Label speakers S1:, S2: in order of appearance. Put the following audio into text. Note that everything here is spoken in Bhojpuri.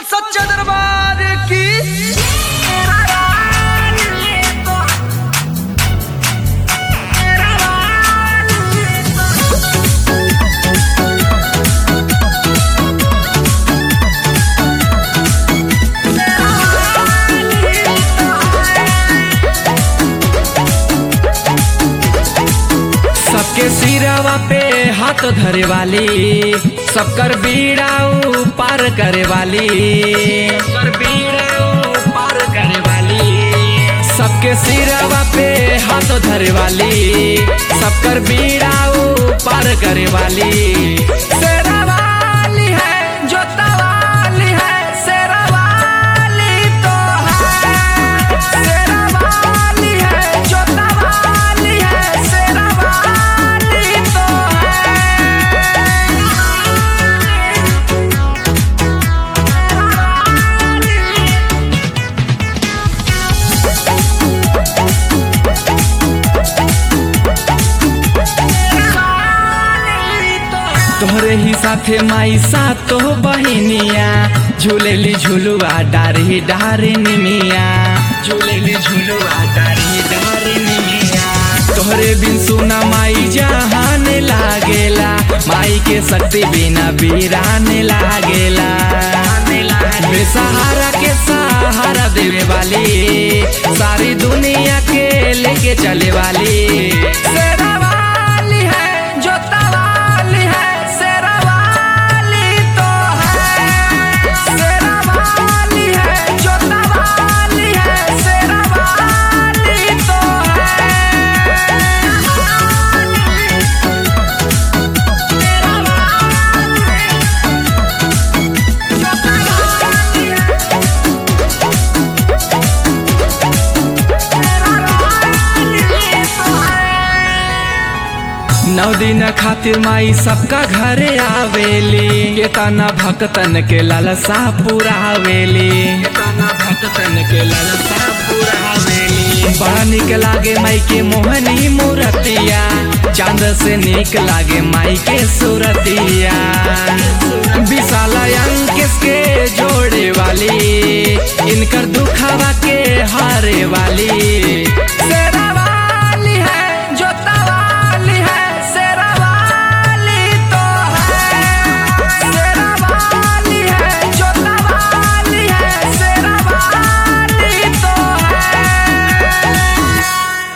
S1: सच्चा दरबार की
S2: सबके सिरवा पे हाथ धरे वाली सबकर बीड़ाऊ पार करे वाली सबकर बीड़ाऊ पार करे वाली सबके सिरवा पे हाथ धरे वाली सबकर बीड़ाऊ पार करे वाली शेरा वाली है जोता वाली है शेरा वाली तो है शेरा वाली है जोता वाली है शेरा वाली तो तोहरे ही साथे माई सातो बहिनिया झूलेली झुलुआ डारी डारी निमिया झूलेली झुलुआ डारी डारी निमिया तोहरे बिन सुना माई जहान लागेला माई के शक्ति बिना बीरान लागेला बेसहारा के सहारा देवे वाली सारी दुनिया के लेके चले वाली शेरा वाली है जोता वाली है शेरा वाली तो है शेरा वाली है जोता वाली है शेरा वाली तो नौ दिन खातिर माई सबका घरे आवेली केतना भक्तन के लालसा पुरावेली केतना भक्तन के लालसा पुरावेली बड़ा निक लागे माई के मोहनी मूरतिया चांद से निक लागे माई के सूरतिया विशाल अंकेश के जोड़े वाली इनकर दुखावा के हारे वाली